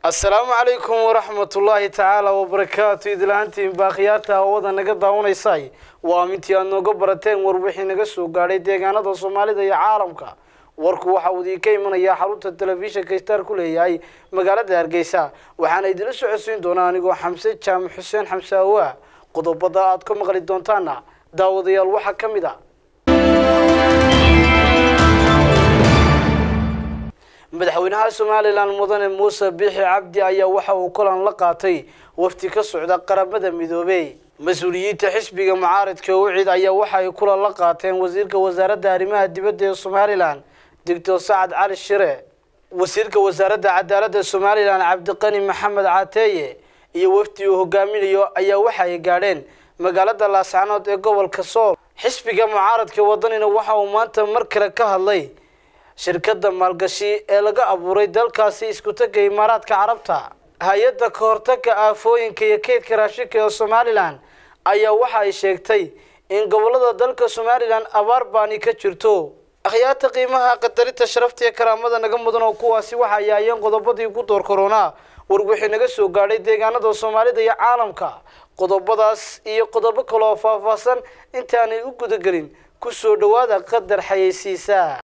assalaamu calaykum waraxmatullaahi tacaala wabarakaatu idlahantiin baakhiyaarta hawada naga daawanaysay waa mintii aad nooga barateen war wixii naga soo gaadhay deegaanada soomaalida iyo caalamka warku waxa uu idinka imanayaa xarunta telefishinka star ku leeyahay magaalada hargeysa waxaana idinla socodsiin doonaa anigoo xamse jaamac xuseen xamse awaa qodobada aad ka maqli doontaana daawadayaal waxaa ka mid a madaxweynaha somalilan mudane muuse biixi cabdi ayaa waxa uu kulan la qaatay wafti ka socda qaramada midoobey mas-uuliyiinta xisbiga mucaaridka ucid ayaa waxa ay kulan la qaateen wasiirka wasaaradda arrimaha dibadda ee somalilan doctor sacad cali shire wasiirka wasaaradda cadaaladda somalilan cabdiqani maxamed cateeye iyo wafdi uu hogaaminayo ayaa waxa ay gaadheen magaalada laascanood ee gobolka sool xisbiga mucaaradka wadanina waxa uu maanta mar kale ka hadlay shirkadda maalgashi ee laga abuuray dalkaasi iskutagga imaaraadka carabta hay-adda ka hortagga aafooyinka iyo keydka raashinka ee somalilan ayaa waxa ay sheegtay in gobolada dalka somalilan abaar baani ka jirto akhyaarta qiimaha qadarinta sharafta iyo karaamada naga mudan oo kuwaasi waxa ay aayeen qodobadii ugu door koronaa war wixii naga soo gaadhay deegaanada soomaalida iyo caalamka qodobadaas iyo qodobo kale oo faahfaahsan intaanay u gudagelin ku soo dhowaada qadar xayeysiisa